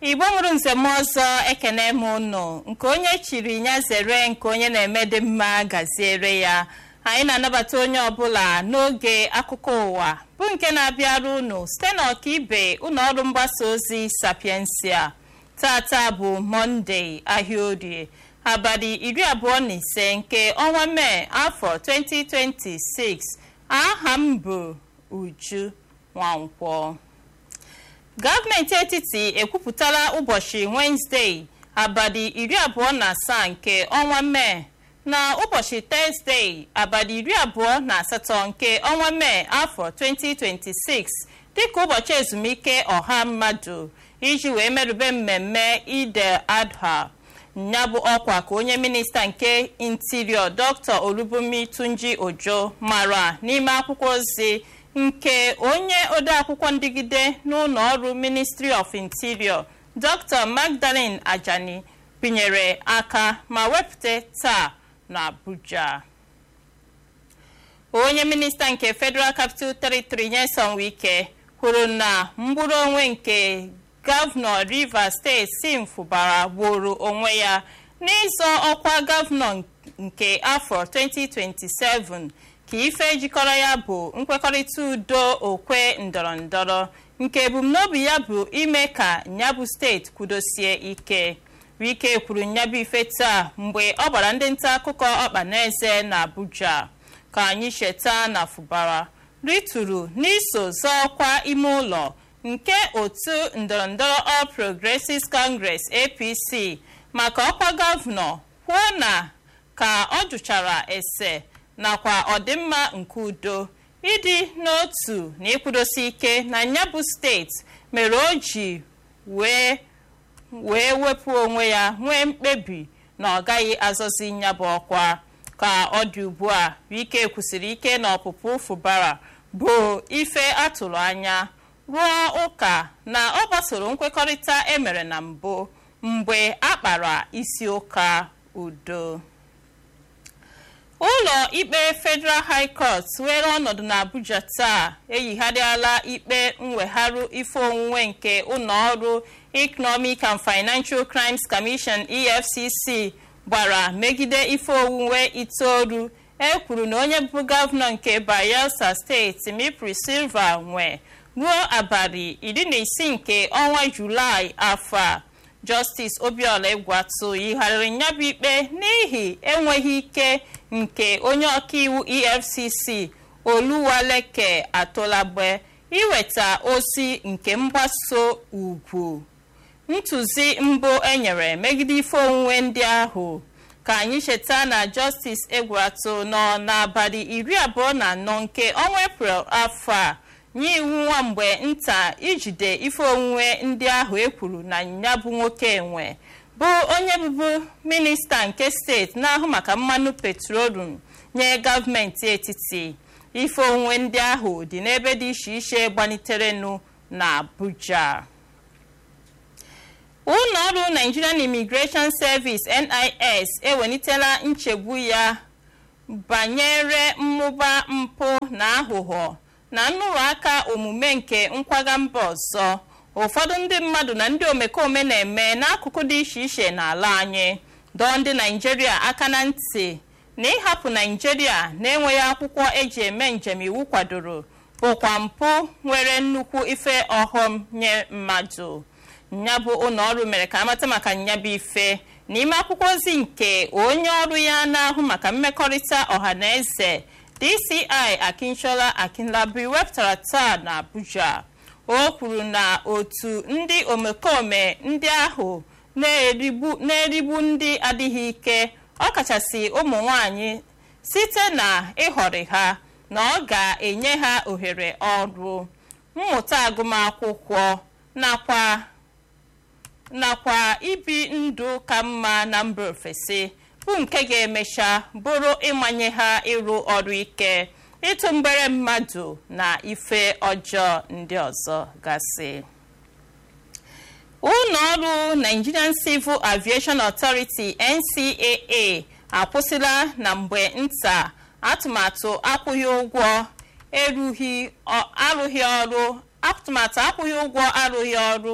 igbo mụrụ nzem ọzọ ekene m ụnụ nke onye chiri ya zere nke onye na-eme dị mma gaziere ya anyị na-anabata onye ọbụla n'oge akụkọ ụwa bụ nke na-abịara unu site n'ọkaibe ụlọ ọrụ mgbasa ozi sapiensia tata bụ mọnde ahịa orie abalị iri abụọ na ise nke ọnwa mee afọ 2026 aha m bụ uju nwankwọ gọọmenti etiti ekwupụtala ụbọchị wenezdee abalị iri abụọ na asaa nke ọnwa mee na ụbọchị tọzdee abalị iri abụọ na asatọ nke ọnwa mee afọ 2026 dịka ụbọchị ezumike ọha mmadụ iji wee merube mmemme ide adha ya bụ ọkwa ka onye minista nke interior dr olubumi tunji ojo mara n'ime akwụkwọ ozi nke onye odeakwụkwọ ndigide n'ụlọ ọrụ ministry of interior dr magdalene ajani binyere aka ma wepụta taa n'abuja onye minista nke federal capital territory nyesom wike kwuru na mgbụrụ onwe nke gọvanọ rivers steeti sim fụbara gburu onwe ya n'ịzọ ọkwa gọvanọ nke afọ 2027 ka ife jikọrọ ya bụ nkwekọrịta udo okwe ndọrọndọrọ nke ebumnobi ya bụ ime ka nyabụ steeti kwudosie ike wike kwuru nyabụ ife taa mgbe ọ gbara ndị nta akụkọ ọkpa n'eze na abuja ka anyị cheta na fụbara rituru n'iso zọọkwa ime ụlọ nke otu ndọrọndọrọ all progressives congress apc maka ọkwa gọvanọ kwuo na ka ọ jụchara ese nakwa ọdịmma nke udo ịdị n'otu na ịkwụdosi ike na nyabụ steeti mere o ji wee wee wepụ onwe ya nwee mkpebi na ọ gaghị azọzi nyabụ ọkwa ka ọ dị ugbu a wike kwusiri ike na ọpụpụ fụbara bụ ife atụrụ anya rụọ ụka na ọ gbasoro nkwekọrịta emere na mbụ mgbe a kpara isi ụka udo ụlọ ikpe federal high court were ọnọdụ n'abuja taa eyigharịala ikpe mwegharụ ife onwunwe nke ụlọ ọrụ economic and financial crimes commission efcc gbara megide ife onwunwe itoolu e kwuru na onye bụ gọvanọ nke bayelsa steeti mipri silva nwe ruo abalị iri na isii nke ọnwa julaị afọ a justice obiola egwatu yigharịrị nyabụ ikpe n'ihi enweghị ike nke onye ọkaiwu efcc oluwaleke atolagbe iweta ozi nke mgbaso ugwu ntụzi mbụ enyere megide ife onwunwe ndị ahụ ka anyị cheta na justice egwatu nọ n'abalị iri abụọ na anọ nke ọnwa eprel afọ a nye iwu nwa mgbe nta ijide ife onwunwe ndị ahụ ekwuru na ya bụ nwoke enwe bụ onye bụbu minista nke steeti na-ahụ maka mmanụ petrolum nye gọọmenti etiti ife onwunwe ndị ahụ dị n'ebe dị iche iche gbaniterenu na abuja ụlọ ọrụ nigerian immigration service nis ewelitela nchegbu ya banyere mmụba mpụ na aghụghọ na nrụrụ aka omume nke nkwaga mba ọzọ ụfọdụ ndị mmadụ na ndị omekome na-eme n'akụkụ dị iche iche n'ala anyị dọọ ndị naijiria aka na ntị na ịhapụ naijiria na-enweghị akwụkwọ eji eme njem iwu kwadoro bụkwa mpụ nwere nnukwu ife ọghọm nye mmadụ nyabụ ụlọ ọrụ mere ka amata maka nyabụ ife n'ime akwụkwọ ozi nke onye ọrụ ya na-ahụ maka mmekọrịta ọha na eze dci akinchola akinlabi wepụtara taa na abuja o kwuru na otu ndị omekome ndị ahụ na-erigbu ndị adịghị ike ọkachasị ụmụ nwanyị site na ịhọrị ha na ọ ga-enye ha ohere ọrụ mmụta agụmakwụkwọ nakwa nakwa ibi ndụ ka mma na mba ofesi bụ nke ga-emecha bụrụ ịmanye ha ịrụ ọrụ ike ịtụ mgbere mmadụ na ife ọjọọ ndị ọzọ gasị ụlọ ọrụ nigerian civil aviation authority ncaa akwụsịla na mgbe nta atụmatụ akwụghị ụgwọ erughị arụghị ọrụ atụmatụ akwụghị ụgwọ arụghị ọrụ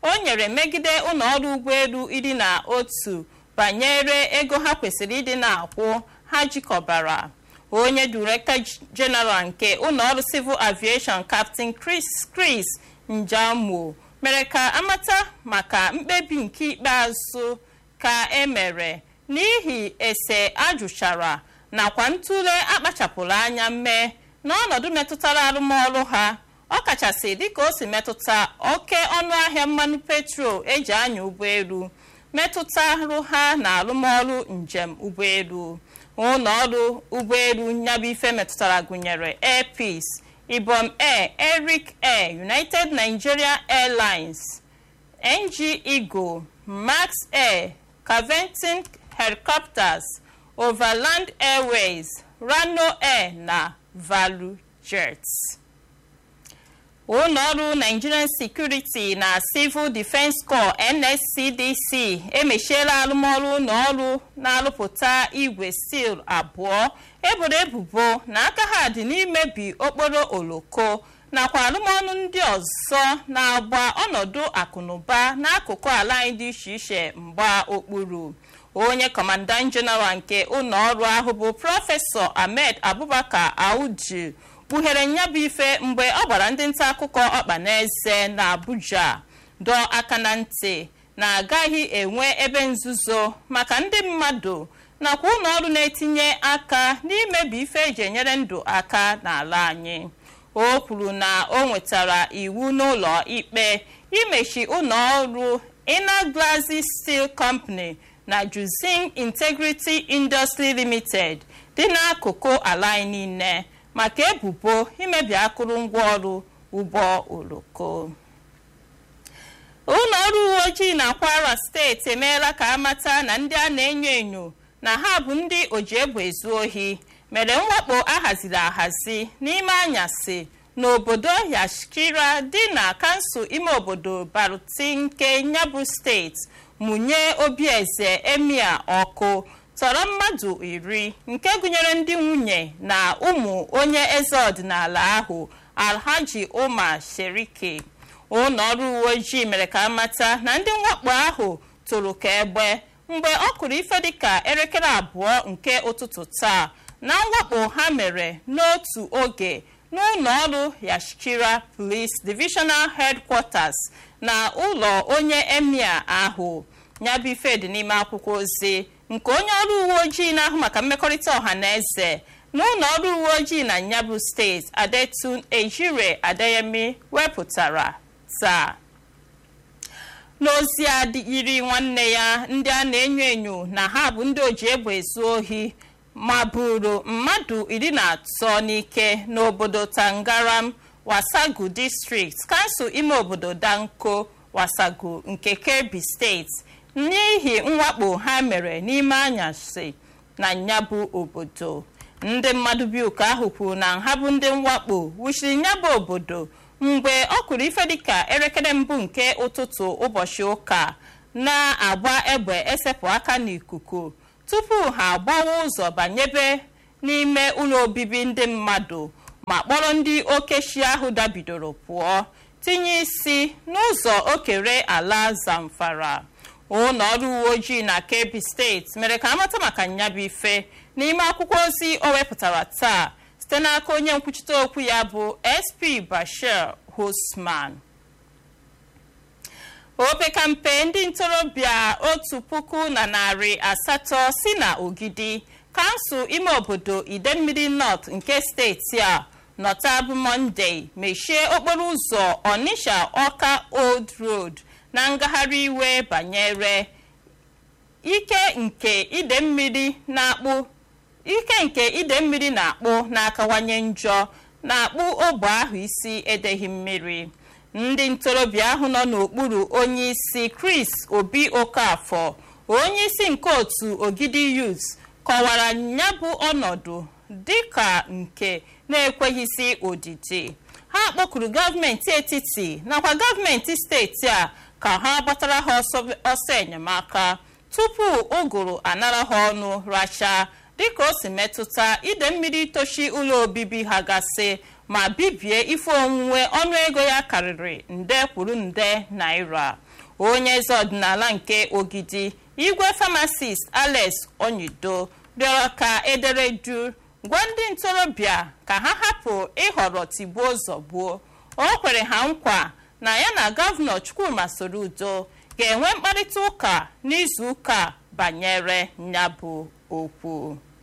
o nyere megide ụlọọrụ ụgbọelu ịdị na otu banyere ego ha kwesịrị ịdị na-akwụ ha jikọbara onye director general nke ụlọọrụ civil aviation captain chris chris njamo mere ka amata maka mkpebi nke ikpeazụ ka emere n'ihi ese ajụchara nakwa ntụle akpachapụrụ anya mee n'ọnọdụ metụtara arụmọrụ ha ọkachasị dịka o si metụta oke ọnụahịa mmanụ petrol eji anya ụgbọelu metụtarụ ha na arụmọrụ njem ụgbọelu ụlọọrụ ụgbọelu nyabụ ife metụtara gụnyere air peace ibom air eric air united nigeria airlines ng eagle max air caventin helicopters overland airways rano air na value jets ụlọọrụ nigerian security na civil defense corps nscdc emechiela arụmọrụ ụlọọrụ na-arụpụta igwe steel abụọ eboro ebubo na aka ha dị n'imebi okporo oloko nakwa arụmọrụ ndị ọzọ na-agba ọnọdụ akụnụba n'akụkụ ala anyị dị iche iche mgba okpuru onye kọmandan jeneral nke ụlọọrụ ahụ bụ prọfesọ ahmed abubakar audu kpughere nyabụ ife mgbe ọ gbara ndị nta akụkọ ọkpa n'eze na abuja dọọ aka na ntị na agaghị enwe ebe nzuzo maka ndị mmadụ nakwa ụlọọrụ na-etinye aka n'imebi ife eji enyere ndụ aka n'ala anyị o kwuru na o nwetara iwu n'ụlọ ikpe imechi ụlọọrụ inner glazi steel company na juzin integrity industry limited dị n'akụkụ ala anyị niile maka ebubo imebi akụrụngwa ọrụ ụgbọ oloko ụlọ ọrụ uwe ojii na kwara steeti emeela ka amata na ndị a na-enyo enyo na ha bụ ndị oji egbe ezu ohi mere mwakpo ahaziri ahazi n'ime anyasị n'obodo yashkira dị na kansụl ime obodo baruti nke nyabụ steeti mụnye obieze emia ọkụ tọrọ mmadụ iri nke gụnyere ndị nwunye na ụmụ onye eze ọdịnala ahụ alhaji umar sherike ụlọ ọrụ uwe ojii mere ka amata na ndị mwakpo ahụ tụrụ ka egbe mgbe ọ kụrụ ife dịka elekere abụọ nke ụtụtụ taa na mwakpo ha mere n'otu oge n'ụlọ ọrụ yashkira police divisional headquarters na ụlọ onye emir ahụ nyabụ ife dị n'ime akwụkwọ ozi nke onye ọrụ uwe ojii na-ahụ maka mmekọrịta ọha na eze n'ụlọ ọrụ uwe ojii na nyabụ steeti adetun ejire adeyemi wepụtara taa n'ozi a yiri nwanne ya ndị a na-enyo enyo na ha bụ ndị oji egbe ezu ohi ma buru mmadụ iri na atọ n'ike n'obodo tangaram wasagu district kansụl ime obodo danko wasagu nke kebbi steeti n'ihi mwakpo ha mere n'ime anyasị na nyabụ obodo ndị mmadụ bi ụka ahụ kwuru na ha bụ ndị mwakpo wuchiri nyabụ obodo mgbe ọ kụrụ ife dịka elekere mbụ nke ụtụtụ ụbọchị ụka na-agba egbe esepụ aka n'ikuku tupu ha agbawa ụzọ banyebe n'ime ụlọ obibi ndị mmadụ ma kpọrọ ndị okechi ahụ dabidoro pụọ tinye isi n'ụzọ okere ala zamfara ụlọ ọrụ uwe ojii na kebbi steeti mere ka amata maka nyabụ ife n'ime akwụkwọ ozi o wepụtara taa site n'aka onye nkwuchite okwu ya bụ sp bashir hosman opekampe ndị ntorobịa otu puku na narị asatọ si na ogidi kansụl ime obodo idemmiri north nke steeti a nọta bụ mọnde mechie okporo ụzọ onisha ọka old road na ngagharị iwe banyere ike nke ide mmiri na-akpụ ike nke ide mmiri na-akpụ na-akawanye njọ na-akpụ ogbe ahụ isi edeghị mmiri ndị ntorobịa ahụ nọ n'okpuru onye isi chris obi okafọ onye isi nke otu ogidi youth kọwara ya bụ ọnọdụ dịka nke na-ekweghịzi odidi ha kpọkuru gọọmenti etiti nakwa gọọmenti steeti a ka ha gbatara ha ọsọ enyemaka tupu ụgụrụ anara ha ọnụ racha dịka o si metụta ide mmiri tochi ụlọ obibi ha gasị ma bibie ife onwunwe ọnụego ya karịrị nde kwuru nde naira onye eze ọdịnala nke ogidi igwe famasist alex onyido rịọrọ ka ederedu gwa ndị ntorobịa ka ha hapụ ịhọrọ tigbuo zọgbuo o kwere ha nkwa na ya na gọvanọ chukwuma soludo ga-enwe mkparịta ụka n'izu ụka banyere nyabụ okwu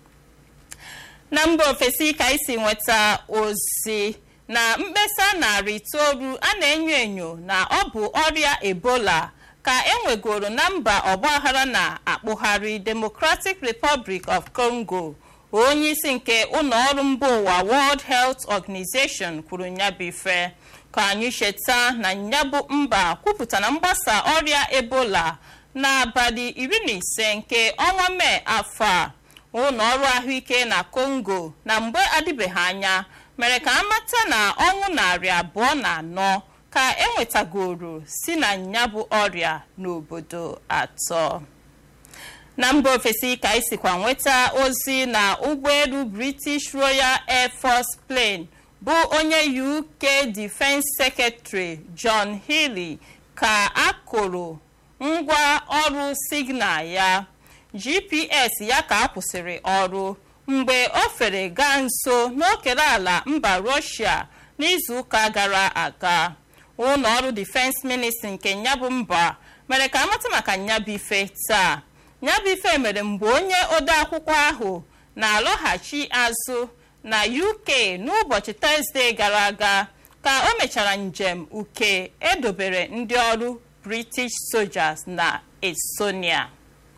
na mba ofesi ka isi nweta ozi na mkpesa narị itoolu a na-enyo enyo na ọ bụ ọrịa ebola ka enwegoro na mba ọgbaghara na-akpụgharị democratic republic of congo onye isi nke ụlọọrụ mba ụwa world health organization kwuru nyabife ka anyị cheta na nyabụ mba kwupụta na mgbasa ọrịa ebola n'abalị iri na ise nke ọnwa mee afọ a ụlọ ọrụ ahụike na congo na mgbe adịbeghị anya mere ka amata na ọnwụ narị abụọ na anọ ka enwetagoro si na nyabụ ọrịa n'obodo atọ na mba ofesi ka isikwa nweta ozi na ụgbọelu british royal air force plane bụ onye uk defense secretary john healey ka akụrụ ngwa ọrụ signal ya gps ya ka akwụsịrị ọrụ mgbe o fere gaa nso n'okere ala mba russia n'izuụka gara aga ụlọ ọrụ defense ministry nke nyabụ mba mere ka amata maka nyabife taa nyabife mere mgbe onye odeakwụkwọ ahụ na-alọghachi azụ na uk n'ụbọchị tọzdee gara aga ka o mechara njem uke edobere ndị ọrụ british soldiers na estonia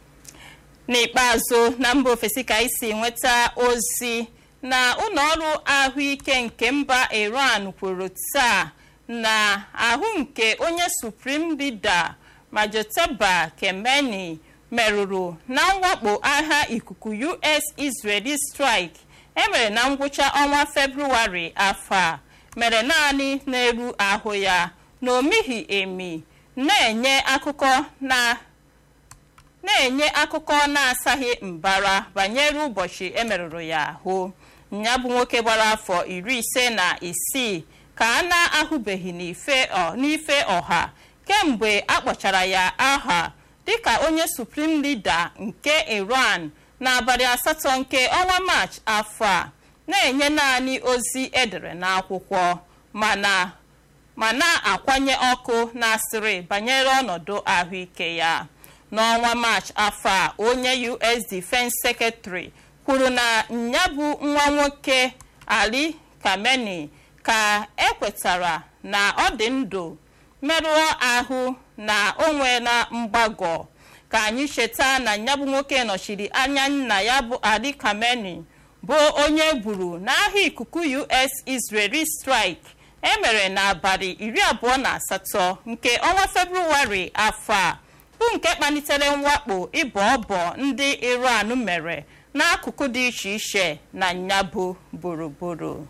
n'ikpeazụ na mba ofesi ka isi nweta ozi na ụlọọrụ ahụike nke mba iran kwuru taa na ahụ nke onye supreme leader majoteba kemeni merụrụ na mwakpo agha ikuku us israeli strike emere na ngwụcha ọnwa febrụwarị afọ a mere naanị n'elu ahụ ya na omighi emi na-enye akụkọ na na-enye akụkọ na-asaghị mbara banyere ụbọchị emerụrụ ya ahụ ya bụ nwoke gbara afọ iri ise na isii ka a na-ahụbeghị n'ife ọha kemgbe akpọchara ya aha dịka onye supreme leader nke iran n'abalị asatọ nke ọnwa maachị afọ a na-enye naanị ozi edere n'akwụkwọ mana ma na-akwanye ọkụ n'asịrị banyere ọnọdụ ahụike ya n'ọnwa maachị afọ a onye us defense secretary kwuru na nya bụ nwa nwoke ali kameni ka ekwetara na ọ dị ndụ merụọ ahụ na o nweela mgbagọ ka anyị cheta na nyabụ nwoke nọchiri anya nna ya bụ ali kameni bụ onye gburu n'agha ikuku us israeli strike emere n'abalị iri abụọ na asatọ nke ọnwa febrụwarị afọ a bụ nke kpalitere mwakpo ịbọ ọbọ ndị iran mere n'akụkụ dị iche iche na nyabụ gburugburu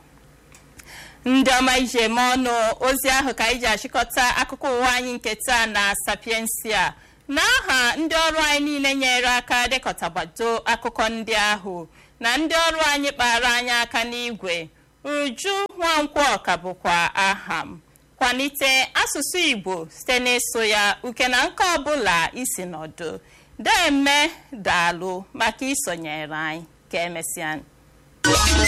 ndị ọma ije eme ọnụ ozi ahụ ka anyị ji achịkọta akụkọ ụwa anyị nke taa na sapiensia n'aha ndị ọrụ anyị niile nyere aka dekọtagbado akụkọ ndị ahụ na ndị ọrụ anyị kpara anyị aka n'igwe uju nwankwọ ka bụkwa aha m kwalite asụsụ igbo site n'ịsụ ya uke na nke ọbụla isi nọdụ deme daalụ maka isonyere anyị ka emesịa